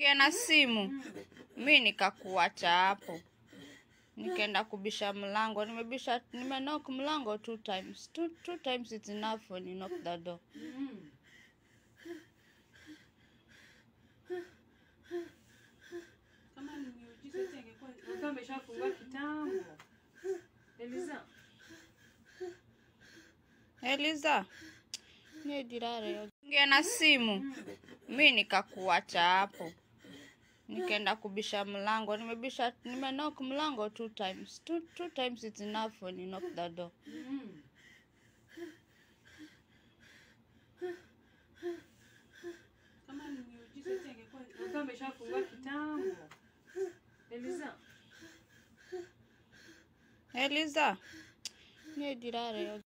Ongea na simu, mi nikakuacha hapo, nikaenda kubisha mlango. Nimebisha, nimenock mlango two times. Two, two times it's enough when you knock the door. Kama ni miujiza eti angekuwa angekuwa ameshafungua kitambo. Eliza, Eliza, ni dirare. Ongea na simu, mi nikakuacha hapo, nikaenda kubisha mlango. Nimebisha, nimenock mlango two times. Two, two times it's enough when you knock the door. kama ni miujiza eti angekuwa angekuwa ameshafungua kitambo. Eliza, Eliza, ni dirare.